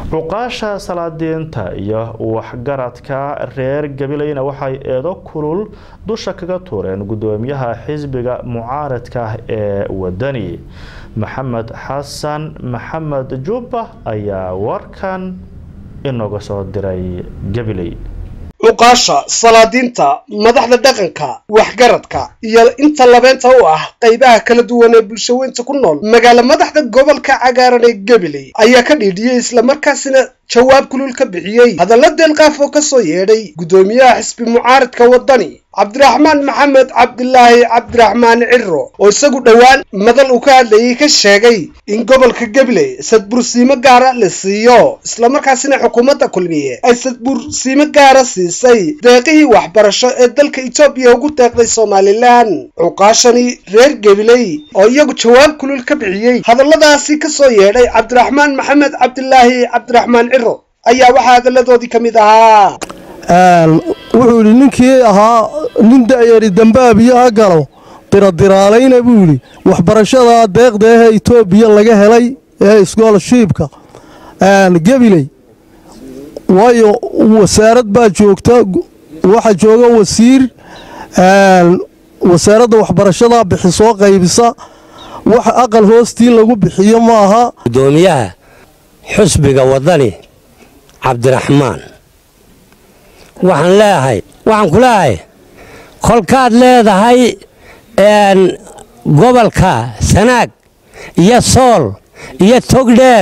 cuqaasha salaadiinta iyo waxgaradka reer gabilayna waxay eedo kulul dusha kaga tuureen gudoomiyaha xisbiga mucaaradka ah ee wadani maxamed xasan maxamed jubba ayaa warkan inooga soo diray gabiley cuqaasha salaadiinta madaxda dhaqanka waxgaradka iyo inta labeenta u ah qaybaha kala duwan ee bulshaweynta ku nool magaalo madaxda gobolka cagaaran ee gabiley ayaa ka dhiidhiyey islamarkaasina jawaab kulul ka bixiyey hadalla deelqaaf oo ka soo yeedhay guddoomiyaha xisbi mucaaradka waddani cabdiraxmaan maxamed cabdilaahi cabdiraxmaan ciro oo isagu dhowaan madal uu ka hadlayay ka sheegay in gobolka gabiley sadbursiimo gaara la siiyo islamarkaasina xukuumadda kulmiye ay sadbursiimo gaara siisay deeqihii waxbarasho ee dalka etoobiya ugu deeqday somalilan cuqaashani reer gabiley oo iyagu jawaab kulul ka bixiyey hadalladaasi ka soo yeedhay cabdiraxmaan maxamed cabdilaahi cabdiraxmaan ciro ayaa waxaa hadalladoodii ka mid ahaa wuxuu yidhi ninkii ahaa nin da'yari dambaabiyo ha galo diradiraalayn buu yidhi waxbarashada deeqda ahee etoobiya laga helay ee iskoolshiibka gabiley waayo wasaarad baa joogta waxaa jooga wasiir wasaaradda waxbarashada bixisoo qaybisa wax aqal hoostii lagu bixiyo ma aha gudoomiyaha xusbiga waddani cabdiraxmaan waxaan leeahay waxaan ku leeahay kolkaad leedahay gobolka sanaag iyo sool iyo togdheer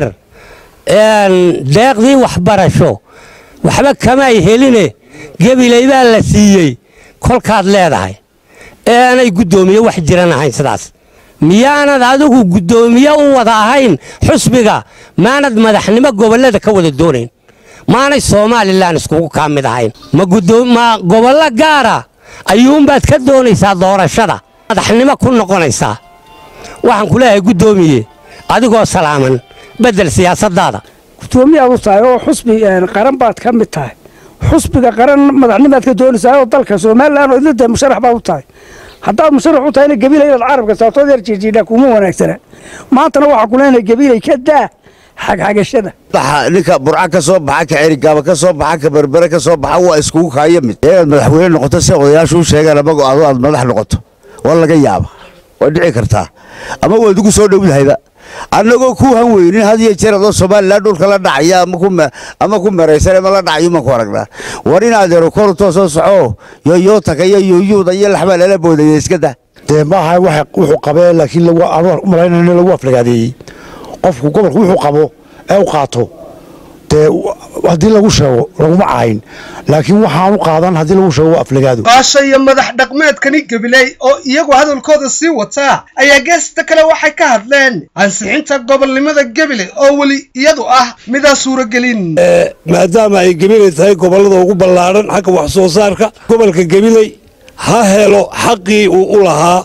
deeqdii waxbarasho waxba kamay heline gebiley baa la siiyey kolkaad leedahay aanay guddoomiye wax jiran ahayn sidaas miyaanad adigu guddoomiye u wada ahayn xusbiga maanad madaxnimo gobollada ka wada doonayn maanay somalilan iskugu kaa mid ahayn ma gobollo gaara ayuunbaad ka doonaysaa doorashada madaxnimo ku noqonaysaa waxaan ku leeyahay guddoomiye adigoo salaaman beddel siyaasadaada gudoomiyaad u tahay oo xusbi qaran baad ka mid tahay xusbiga qaran madaxnimaad ka doonaysaa oo dalka somalilan oo idinta musharax baad u tahay haddaad musharax u tahayna gabiila inaad carabka saabtood yar jiirjiidhaa kuma wanaagsana maantana waxaa ku leenahay gabiilay ka daa xagxagashada ninka burca ka soo baxa ka cerigaaba ka soo baxa ka berbere ka soo baxa waa iskugu kaaya mid inaad madaxweyne noqoto si odayaashu u sheegaan ama go-aado aad madax noqoto waa laga yaaba waa dhici kartaa ama waad ugu soo dhowdahayba annagoo ku han weynin had iyo jeer adoo somalilan dhulka la dhacaya ama ku maraysan ama la dhacayo maan ku aragnaa war in adeero koru toosoo soco yoyootaka iyo yuyuuda iyo laxbaa lala boodaya iska dah dee maaha wuxuu qabee laakiin u malaynaya in lagu aflagaadeeyey qofku gobolku wuxuu qabo ee u qaato dee haddii lagu sheego laguma cahayn laakiin waxaan u qaadan haddii lagu sheego waa aflagaado baasha iyo madax dhaqmeedkani gabiley oo iyagu hadalkooda sii wataa ayaa geesta kale waxay ka hadleen ansixinta gobolnimada gabiley oo weli iyadu ah midaan suuragelin maadaama ay gabiley tahay gobollada ugu ballaadhan xagga wax soo saarka gobolka gabiley ha helo xaqii uu u lahaa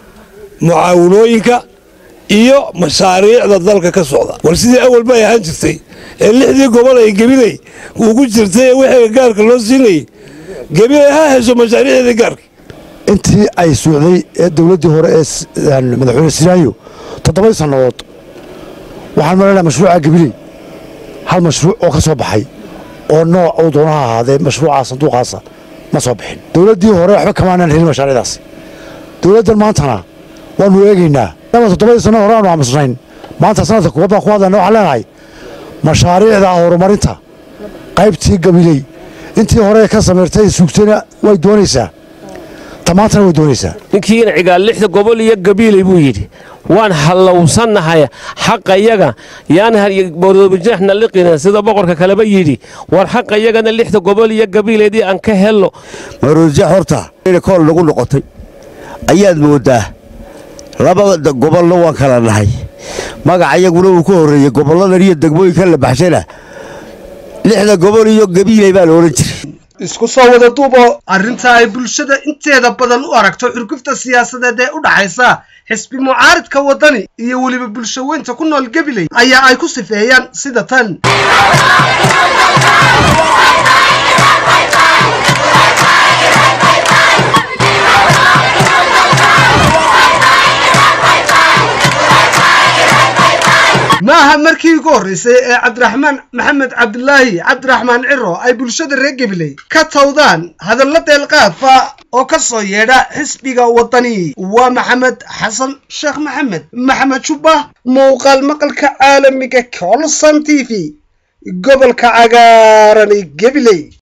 mucaawinooyinka iyo mashaariicda dalka ka socda war sidii awal bay ahaan jirtay ee lixdii gobol ay gabiley ugu jirtay ee wixii gaarka loo siinayay gabiley ha hesho mashaariicdeedii gaarka intii ay socday ee dowladdii hore ee madaxweyne siraayo toddobadii sannadood waxaan malaynaha mashruuca gabiley hal mashruuc oo ka soo baxay oo nooc uu doonaha ahaadee mashruuca sanduuqaasa ma soo bixin dowladdii hore waxba kamaanaan helin mashaariicdaas dowladdan maantana waannu eegaynaa ama toddobadii sanno hore aanu aamusnayn maanta sanadka kuwa baan ku hadlayna waxaan leenahay mashaariicda horumarinta qaybtii gabiley intii hore ka samayrtay sugtayna way doonaysaa tamaantana way doonaysaa ninkiina cigaal lixda gobol iyo gabiiley buu yidhi waan hallowsannahay xaqayaga yaan boordoobijaaxna liqina sida boqorka kaleba yidhi war xaqayagana lixda gobol iyo gabiileedii aan ka helno maroodijax horta inay kool nagu noqotay ayaad moodaa labada gobolna waan kala nahay magaca iyaguna uu ka horreeyey gobolladan iyo degmooyinkan la baxshana lixda gobol iyo gabiiley baa la odhan jiray isku soo wada duubo arrinta ay bulshada inteeda badan u aragto xurgufta siyaasadeed ee u dhaxaysa xisbi mucaaridka waddani iyo weliba bulshaweynta ku nool gabiley ayaa ay ku sifeeyaan sida tan ma aha markii ugu horreysay ee cabdiraxmaan maxamed cabdilaahi cabdiraxmaan ciro ay bulshada reer gabiley ka tawdaan hadallo deelqaafa oo ka soo yeedha xisbiga waddani waa maxamed xasan sheekh maxamed maxamed jubba muuqaal maqalka caalamiga colson t v gobolka cagaaran ee gabiley